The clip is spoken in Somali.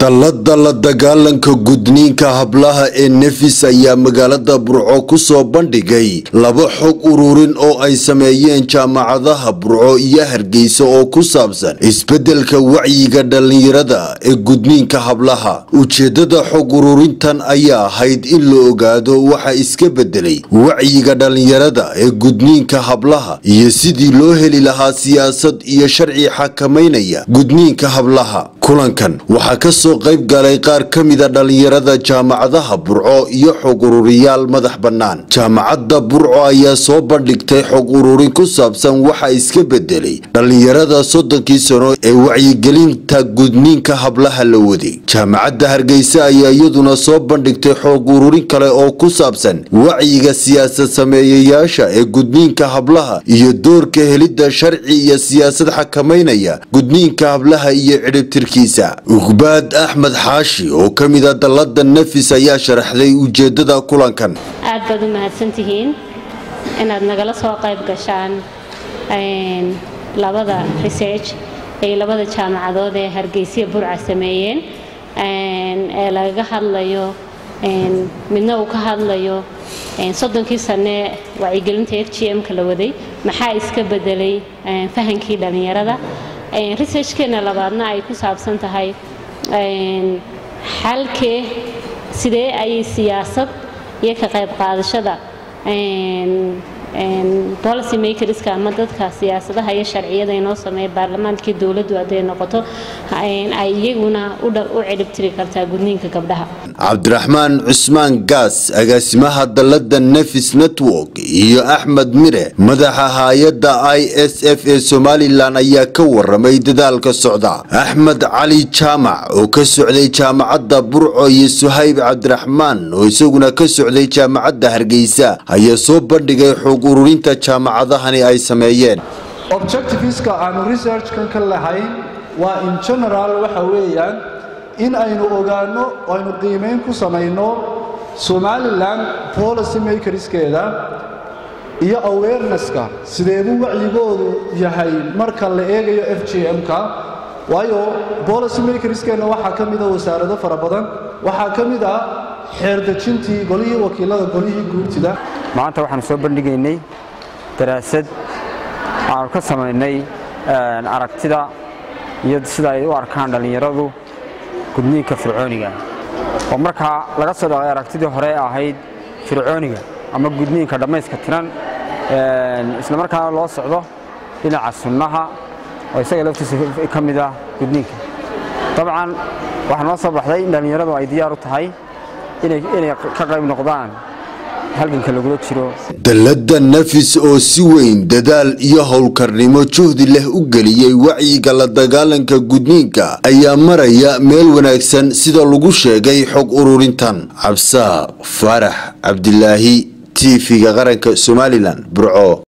dallada la dagaalanka gudniinka hablaha ee nefis ayaa magaalada burco ku soo bandhigay laba xog ururin oo ay sameeyeen jaamacadaha burco iyo hargeysa oo ku saabsan isbeddelka wacyiga dhallinyarada ee gudniinka hablaha ujeeddada xog ururintan ayaa ahayd in la ogaado waxa iska beddelay wacyiga dhallinyarada ee gudniinka hablaha iyo sidii loo heli lahaa siyaasad iyo sharci xakamaynaya gudniinka hablaha kulankan waxaa ka soo qayb galay qaar ka mida dhallinyarada jaamacadaha burco iyo xog ururiyaal madax bannaan jaamacadda burco ayaa soo bandhigtay xog ururin ku saabsan waxa iska bedelay dhallinyarada soddonkii sano ee wacyigelinta gudniinka hablaha la waday jaamacadda hargeysa ayaa iyaduna soo bandhigtay xog ururin kale oo ku saabsan wacyiga siyaasad sameeyayaasha ee gudniinka hablaha iyo doorka helidda sharci iyo siyaasad xakamaynaya gudniinka hablaha iyo cidhibtirkiisa ugbaad axmed xaashi oo ka mid a dallada nafis ayaa sharaxday ujeedada kulankan aad baad u mahadsantihiin inaad nagala soo qayb gashaan labada research ay labada jaamacadood ee hargeysiya burca sameeyeen ee lagaga hadlayo midna uu ka hadlayo soddonkii sane wacyigelinta f g m-ka la waday maxaa iska bedelay fahankii dhallinyarada researchkeena labaadna ay ku saabsan tahay xalkee sidee ayay siyaasad iyo ka qayb qaadashada policy makerska ama dadka siyaasadaha iyo sharciyada inoo sameeya baarlamaankii dowladdu hadday noqoto ay iyaguna u ciribtiri kartaa gudniinka gabdhaha cabdiraxmaan cusmaan gaas agaasimaha dallada nefis network iyo axmed mire madaxa hay-adda i s f ee somalilan ayaa ka waramay dadaalka socda axmed cali jaamac oo ka socday jaamacadda burco iyo suhayb cabdiraxmaan oo isaguna ka socday jaamacadda hargeysa ayaa soo bandhigay xog ururinta jaamacadahani ay sameeyeen objectiveska aanu researchkan ka lahayn waa in general waxa weeyaan in aynu ogaanno aynu qiimayn ku samayno somalilan policy makerskeeda iyo awarenesska sideebuu wacyigoodu yahay marka la eegayo f g m-ka waayo policy makerskeenna waxaa ka mida wasaarado fara badan waxaa ka mid ah xeerdejintii golihii wakiilada golihii guurtida maanta waxaanu soo bandhigaynay daraasad aanu ka samaynay aragtida iyo sida ay u arkaan dhallinyaradu gudniinka fircooniga oo markaa laga soo dhaqay aragtidii hore ahayd fircooniga ama gudniinka dhammayska tiran isla markaana loo socdo dhinaca sunnaha oo isaga laftiisa ka mid ah gudniinka dabcan waxaa noo soo baxday in dhallinyaradu ay diyaar u tahay inay ka qayb noqdaan dallada nafis oo si weyn dadaal iyo howlkarnimo juhdi leh u geliyey wacyiga la dagaalanka gudniinka ayaa maraya meel wanaagsan sida lagu sheegay xog ururintan cabsaaq faarax cabdilaahi tv-ga qaranka somalilan burco